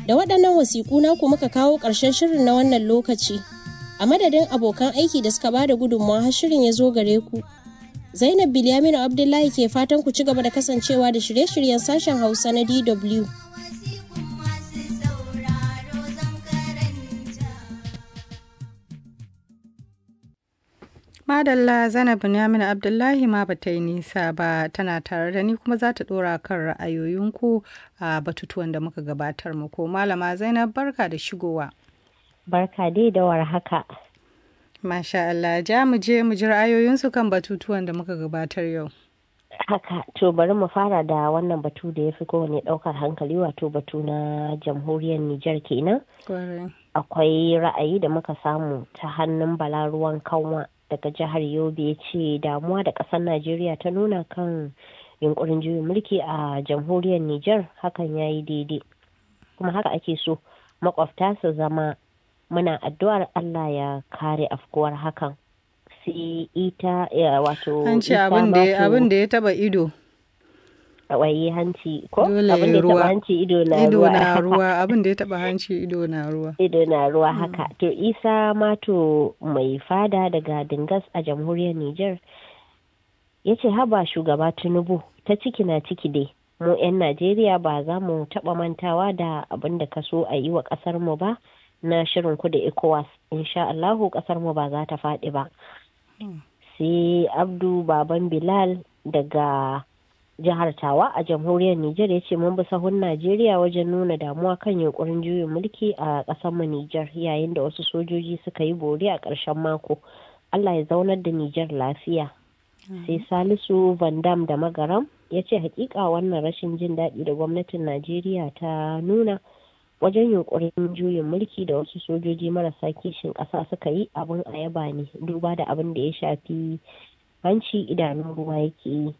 Da waɗannan wasiƙu naku muka kawo ƙarshen shirin na wannan lokaci. A madadin abokan aiki da suka bada gudunmawa har shirin ya zo gare ku. Zainab Bilyaminu Abdullahi ke fatan ku ci gaba da kasancewa da shirye-shiryen sashen Hausa na DW. Madalla Zainab Binyamin Abdullahi ma ba ta yi nisa ba tana tare da ni kuma za ta ɗora kan ra'ayoyinku a batutuwan da muka gabatar muku. Malama Zainab barka da shigowa. Barka dai da war haka. Masha Allah, ja mu je mu ji ra'ayoyinsu kan batutuwan da muka gabatar yau. Haka, to bari mu fara da wannan batu da ya fi kowane ɗaukar hankali wato batu na jamhuriyar Nijar kenan. Akwai ra'ayi da muka samu ta hannun balaruwan kanwa daga jihar Yobe ya ce damuwa da ƙasar Najeriya ta nuna kan yunkurin juyin mulki a jamhuriyar Nijar hakan ya yi daidai. Kuma haka ake so makwabta su zama muna addu'ar Allah ya kare afkuwar hakan. Sai ita wato An ce abin da ya taba ido. Waye hanci ko? Dole abin da ya ruwa. taba hanci ido na Ido ruwa. na ruwa, abin da ya taba hanci ido na ruwa. ido na ruwa haka to isa mato mai fada daga dingas a jamhuriyar niger ya ce haba shugaba tinubu ta ciki na ciki dai mu 'yan najeriya ba za mu taba mantawa da abin da ka so a yi wa kasar mu ba na shirin ku da ecowas insha allahu kasar mu ba za ta faɗi ba sai abdu baban bilal daga jihar tawa a jamhuriyar Nijar ya ce mun bi sahun Najeriya wajen nuna damuwa kan yunkurin juyin mulki a ƙasar mu Nijar yayin da wasu sojoji suka yi bore a ƙarshen mako. Allah ya zaunar da Nijar lafiya. Sai Salisu Van Dam da Magaram ya ce hakika wannan rashin jin daɗi da gwamnatin Najeriya ta nuna wajen yunkurin juyin mulki da wasu sojoji marasa kishin ƙasa suka yi abin a yaba ne duba da abin da ya shafi hanci idanun ruwa yake yi.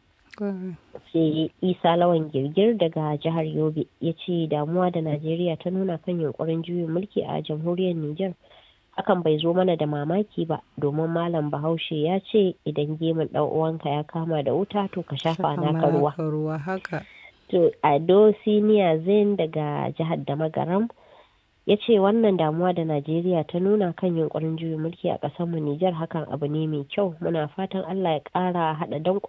sai isa lawan girgir daga jihar yobe ya ce damuwa da najeriya ta nuna kan yunkurin juyin mulki a jamhuriyar niger hakan bai zo mana da mamaki ba domin malam bahaushe ya ce idan gemun dan uwanka ya kama da wuta to ka shafa naka ruwa ruwa haka. to ado siniya zain daga jihar da magaram ya ce wannan damuwa da najeriya ta nuna kan yunkurin juyin mulki a ƙasarmu nijar hakan abu ne mai kyau muna fatan allah ya ƙara haɗa danƙon